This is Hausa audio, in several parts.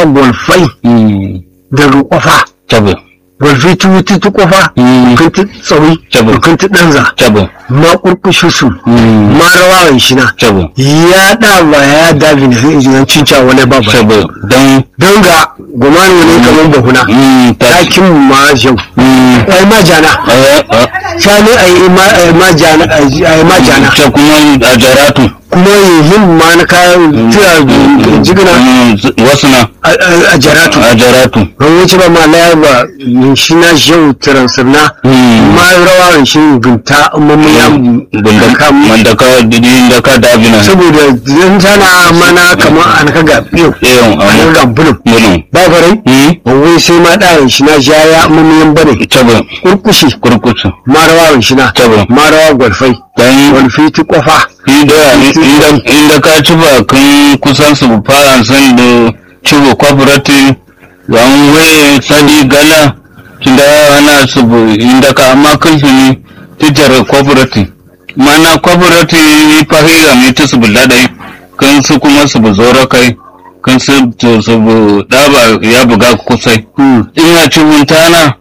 a golfai mm daga kofa tabe golfai tu tu tu kofa Mm. kan tu tsawi Tabbas. kan tu danza tabe ma kurkushu su mm ma rawawan shi na tabe ya da ba ya dabi ne sai ijinan cinca wani babu tabe dan don ga gumani wani kamar bahuna mm ta ɗakin ma jau mm ai ma jana eh eh sani ai ma ai ma jana ai ma jana ta kuma a jaratu kuma yin ma na kayan tura jigina Mm, wasu na a- a a jaratu a jaratu an wuce ba ma laya ba shi na jau tiransirna Mm. ma rawa shi gunta mamaya bunda mandaka didi da ka dabina saboda zan tana mana kamar an ka ga biyu yawan an amma ga bulun mulun ba farai mm wai sai ma ɗayan shi na jaya mamayan bane tabe kurkushi kurkutu ma rawa shi na tabe ma rawa gwalfai dan gwalfi ti kofa inda inda inda ka ci ba kan kusan su fara san da cibo cooperative yan waye sadi gala tunda ana su bu- inda ka amma kan su ne tijar cooperative mana cooperative fahira ne ta su bulla dai kan su kuma su bu zora kai kan su to su bu daba ya buga kusai ina ci buntana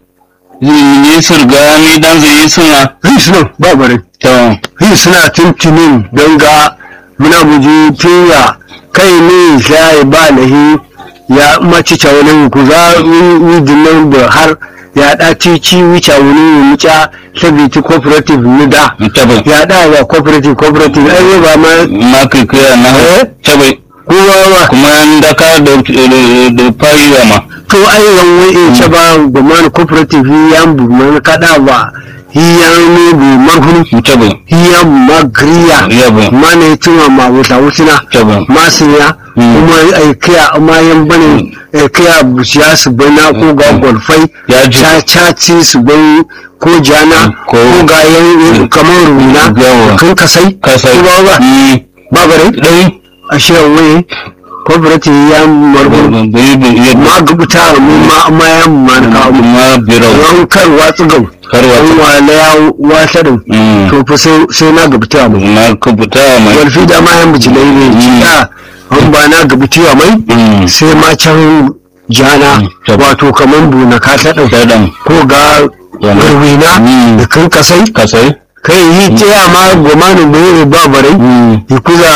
yi surga ni dan zai yi suna ri suna ba bare to ri suna tuntunin don ga muna muji tuya kai ne sai ba lahi ya maci wani ku za yi dinnan da har ya da ci ci wuce wani wuce sabiti cooperative ni da tabai ya da ya cooperative cooperative ai ba ma ma kai kai na Eh? tabai kowa ba kuma da ka da da fariwa ma to ai yan wai in ce ba gomani cooperative yan bu man kada ba hiyan ne bu marhuni tabai hiyan magriya Yabo. mana tuma ma wuta wutina tabai masinya Mm. kuma ai kaya amma yan bane ai kaya busiya su bana ko ga golfai Ya ji. caci su bai ko jana Ko- ko ga yan kamar runa Yawa. kan kasai kasai ko ba ba Mm, ba bare dai a shirin waye cooperative ya marbu bai bai ya ma gubuta mu ma amma ya ma na kawo mu ma birau ran kar watsu gau karwa an wala ya wata da Mm. to fa sai sai na gubuta mu na kubuta mai walfi da ma yan bijilai ne Mm. cika an ba na gubuta mai Mm, sai ma can jana Mm, tabbas. wato kamar buna ka ta ɗau dadan ko ga Yana. warwina Mm. da kan kasai kasai kai yi taya ma gomanin bai ba barai Mm, yi kuza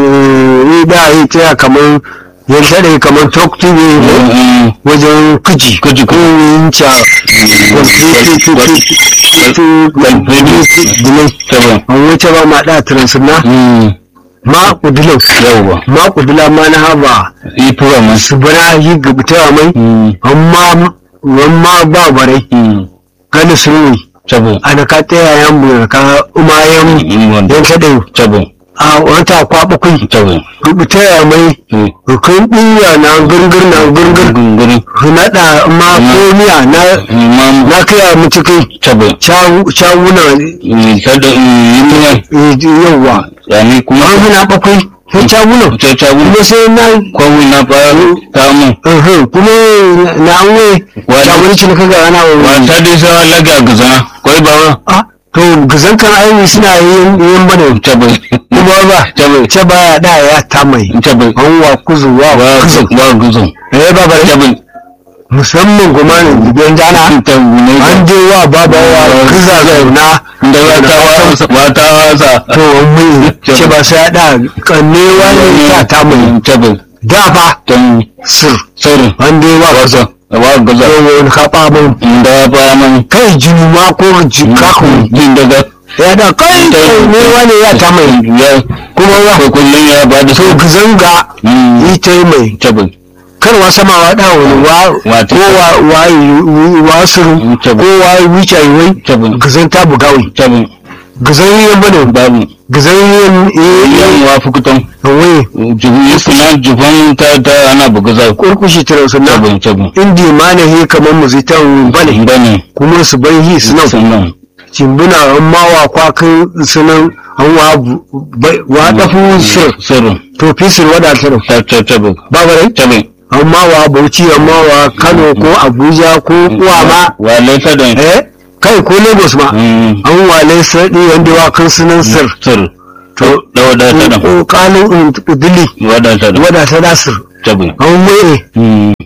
yi da yi taya kamar yan taɗe kamar tokti ne mm, wajen kuji Kuji, ko yin ca dinai tabai an wuce ba ma da transuna Mm, ma kudilau yawwa ma kudila ma na haba ifuwa ma su bana yi gabtawa mai Mm, amma amma ba barai mm, gani sun tabai ana ka taya yan bu ka umayen Mm, wanda yan kaɗai tabai a wata kwaɓa kai tabai gabtaya mai Mm, hukun ɗiya na gurgur na gurgur gunguri naɗa ma komiya na imam na kaya mu cikin tabai cawuna kada yi yauwa yani kuma an hana bakwai sai cawuna ta ta kuma sai na kwawu na faru ta mu uhum, kuma na an wai Wani- cawuna cin kaga ana ba wani ta dai sa laga gazana kwai ba wa ah to gazan kan aini suna yin yin bane ta bai kuma ba ta bai ce baya da ya ta mai ta bai an wa kuzu wa wa kuzu wa guzon eh ba bare ta bai musamman goma ne gidan jana ta ne an je wa baba wa kuza zauna da wata wasa wata wasa to mun ce ba sai da kanne wani ta ta mai ta bai da ba ta sir saurin an je wa kuza wa guzon wani kaɓa mun da ba man kai jini ma ko jikaku jin daga ya da kai kai ne wani ya ta mai ya kuma wa ko kullun ya ba da to gizanga Mm, yi ta yi mai ta bai karwa sama wa da wani wa Wata- ko wa wa wa suru Ta ko bai. wa wuce yi wai ta bai gizan ta bugawi ta bai gizan yi bane babu gizan yi yan wa fukutan wai jibu suna jifan ta ta ana buga za ku kurkushi tare su na tabin tabin indi ma ne he kamar mu zai ta bane bane kuma su bai hi sunan sannan cimbina an mawa kwakan sunan an wa bu- bai- wa dafu sir sirrin to fisir wadatar ta ta tabin babarai tabin amma wa bauchi amma wa kano ko abuja ko kuwa ma wa laita da eh kai ko lagos ma Mm, an wale sardi wanda wa kan sunan sir sir to da wadata da ko kalin dili wadata da wadata da sir tabin an mai Mm,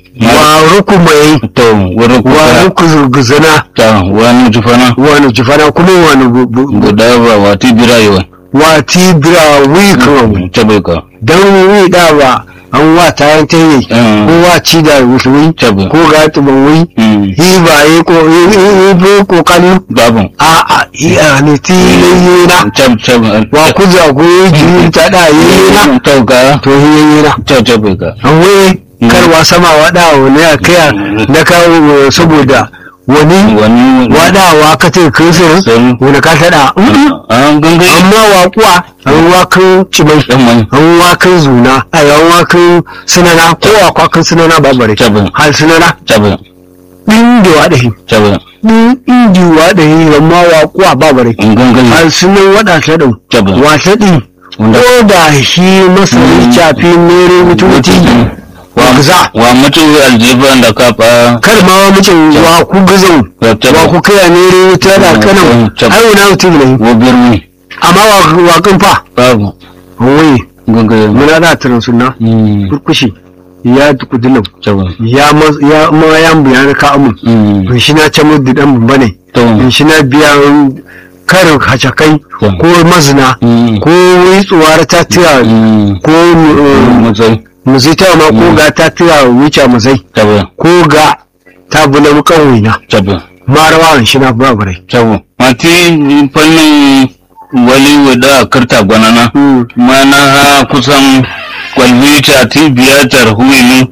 ku mai to wurin wani kuka ku zana ta wani jufana wani jifana kuma wani bu- bu- bu- guda ba wati birayewa wati bira wi kan tabe ka dan wi da ba an wa ta yan tayi Mm. ko wa ci da wi tabe ko ga tuban wi Mm. yi ba yi ko yi yi yi kokari babu a a yi a ne ti yi na tab tab wa ku za ku yi ji ta da yi na to ka to yi na ta tabe ka an wai karwa sama wada wani a kaya na kawo saboda wani wani wadawa ka ce kirisir Sai. wani ka tada an gangai amma waƙuwa an wakan cimai dan mai an wakan zuna a yan wakan sinana ko wakwakan sinana ba bare tabe hal sinana tabe ɗin da waɗahi tabe ɗin inji waɗahi amma waƙuwa ba bare an gangai hal sinan waɗa ta ɗau tabe wata ɗin wanda ko da shi masani cafi mere mututi wa gaza wa mutu aljiba da ka fa kar ma wa mutum wa ku gazan ya tabe wa ku kaya mere ta da kanan Tabe. ai na mutum ne wo birni amma wa wakan fa babu wai gangai muna da tunan sunna mm kurkushi ya tukudunan tabe ya ma ya ma ya biya ka amu mm in shi na ce mu didan bane to in shi na biya karin hacakai Mm. ko mazina mm ko witsuwar ta tira mm ko mutai muzita ma ko ga ta tira wuce muzai tabe ko ga ta bula mukan wina tabe marawa in shi na babare tabe mati fannin wali wada karta gwanana mana ha kusan kwalbi ta ti biyatar huini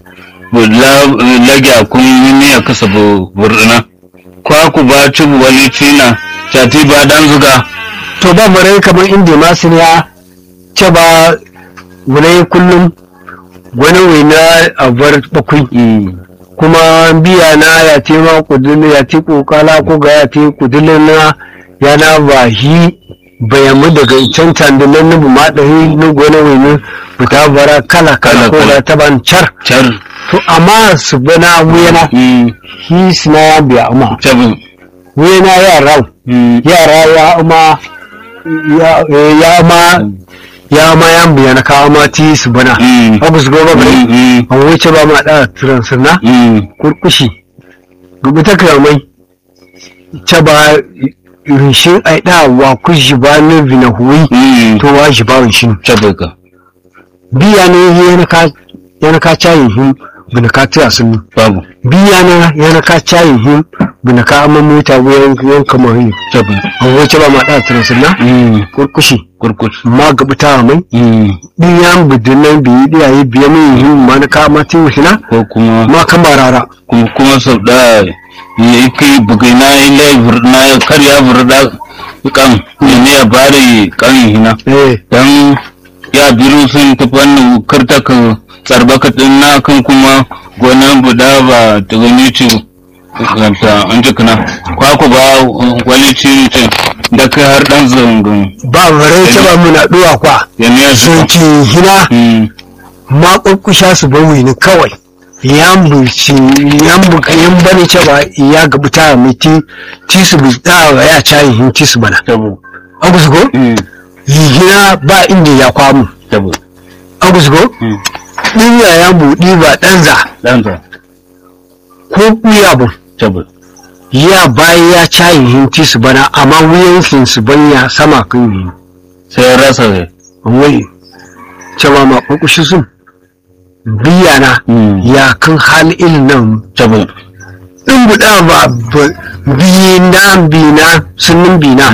lage a kun yini a kasa burna kwa ku ba ci wali tina ta ti ba dan zuga to babare kamar inda masu ya ce ba wani kullum wani wina a bar bakwai kuma biya na ya ce ma kudin ya ce kokala ko ga ya ce kudin na ya na ba shi bayamu daga can tandunan nubu ma ɗari na gona wani fita bara kala kala ko ga ta ban car car to amma su bana wuyana shi suna ya biya amma tabin wuyana yara yara ya ama ya ya ma ya ma yan biya na kawo ma ti su bana abu su goma bai an wuce ba ma da turan sunna kurkushi gubi ta kamai ce ba rishin aida wa ku shi ba na vina huwi to wa shi ba rishin tabin ka biya ne yana ka yana ka cayin hin bina ka tira sun babu biya na yana ka cayin hin bina ka amma mota wuyan yan kamar hin tabin an wuce ba ma da turan sunna kurkushi kurkush ma gabi ta mai din yan bidinan biyi diyaye biya min hin ma na ka ma tin hina ko kuma ma kan barara kuma kuma sau da ya kai bugai na ile na karya burda kan ne ya bari kan hina eh dan ya biru sun ta fannin karta ka tsarbaka din na kan kuma gonan buda ba ta gani ci ganta an ji kana kwaku ba wani ci ce da kai har dan zangon ba bare ta ba muna duwa kwa ya ne su sun ci hina ma kokkusha su bawi ni kawai yan buci yan buka yan bane ce ba ya gabi ta mai ti ti su bi da ya cayi hin ti su bana tabo agus go hina ba inda ya kwamu tabo agus go din ya yan budi ba danza dan za ko kuya bu tabo ya bayi ya cayi hin ti su bana amma wuyan fin su banya sama kan yi sai rasa ne wai cewa ma kokushi sun biya na ya kan hal ilin nan tabo in buɗa ba biyi na bina sunan bina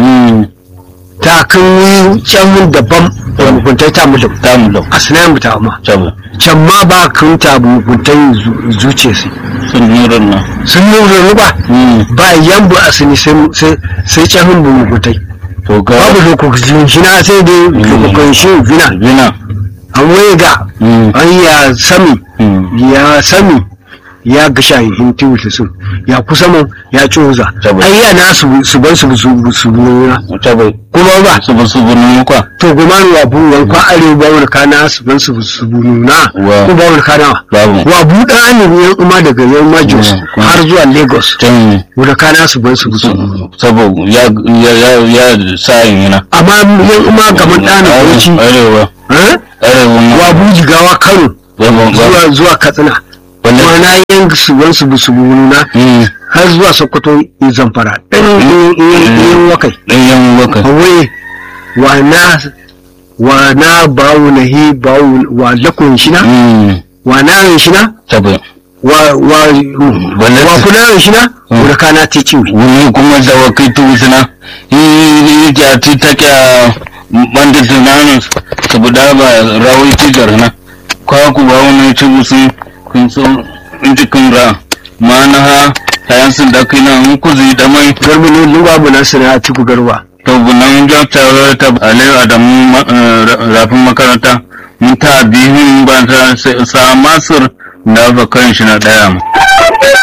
ta kan yi can mun daban da muguntai ta mu da ta mu lau a sinayen mu ta ma tabo can ma ba kan ta muguntai zuce su sun nurin nan sun nuna ruba ba yambu a sini sai sai can mun muguntai to ga babu lokacin shina sai dai lokacin shi vina bina an waye ga an ya sami ya sami ya gasha in tiwuta su ya kusa mun ya coza Tabbas. ai ya na su su ban su su su nuna tabo kuma ba su ba su bunu kwa to goma wa bu wan kwa are ba wani kana su ban su su nuna Wa. ko ba wani kana babu wa bu da ne yan kuma daga yan majos Mm, kuma- har zuwa lagos can wani kana su ban su su sabo ya ya ya ya sa yin yana amma yan kuma gaban ɗana bauchi arewa eh? arewa ma wa bu jigawa kano babu zuwa zuwa katsina kuma na yin su ban su su nuna Mm. har zuwa sokoto in zamfara ɗan yin wakai ɗan yan waka awai wa na wa na bawu na hi bawu wa lakon shina Mm. wa na yin shina tabi wa wa Balle- wa kuna yin shina Mm. wuri kana te ciwi wani kuma da wakai tuwisina yi ja ti ta kya banda tunanin saboda ba rawai ti garna kwa ku ba wani ci musu kun so in ji kun ra ma na ha kayan sun da kai na in ku zai da mai garba ne luwa mu na sana a ciku garba to bunan ja tare ta alai adamu ma- eh, ra- rafin makaranta mun ta bihun ba ta sa masir da ba kan shi na daya